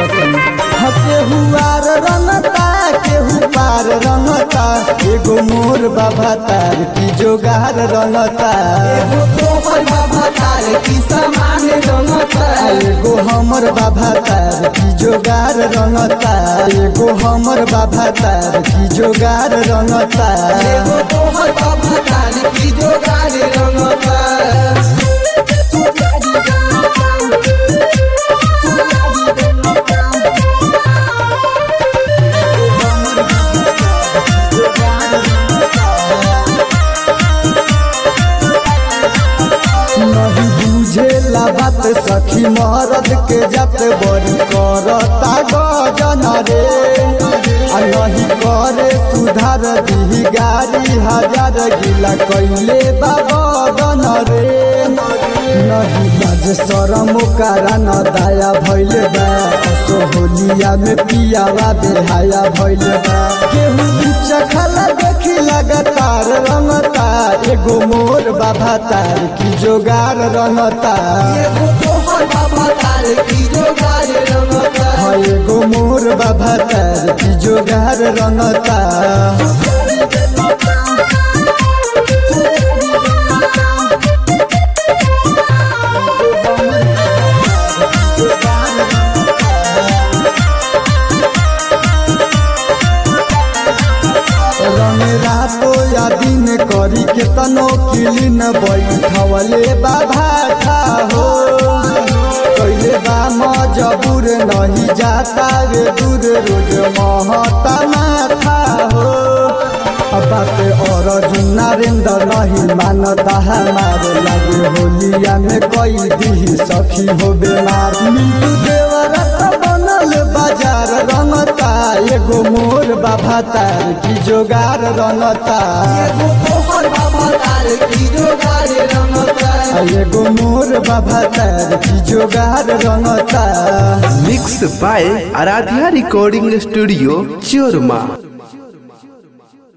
सखी ह केहू आर रंगता केहू पार रंगता एगो मोर बाबा तार की जोगार रंगता एगो तोहर बाबा तार की समान रंगता एगो हमर बाबा तार की जोगार रंगता एगो हमर बाबा तार की जोगार रंगता एगो तोहर बाबा तार की जोगार रंगता नहीं बुझेला बात सखी मरद के जत बड़ी करता गजन रे आ नहीं करे सुधार दी गाड़ी हजार गिला कैले बाबन रे नहीं लाज शरम कारण दया भैल बा सोहलिया में पियावा बेहाया भैल बा केहू चखला देखी लगातार रंगता एगो मोर बाबा तार की जोगार रंगता एगो तोहर बाबा तार की जोगार रंगता हाँ एगो मोर बाबा तार की जोगार रंगता रंग रातो या दिन करी के तनो किलिन बैठवले बाबा था हो कैले बा मजबूर नहीं जाता वे दूर रोज महता माथा हो अब बात और नरेंद्र नहीं मानता हमारे लगे होलिया में कोई दी सखी हो बीमार मिंटू देवरत बनल बाजार रंगता एगो मोर बाबा तार की जोगार रंगता एगो तोहर बाबा तार की जोगार रंगता आ एगो मोर बाबा तार की जोगार रंगता mix by Aaradhya recording studio चोरमा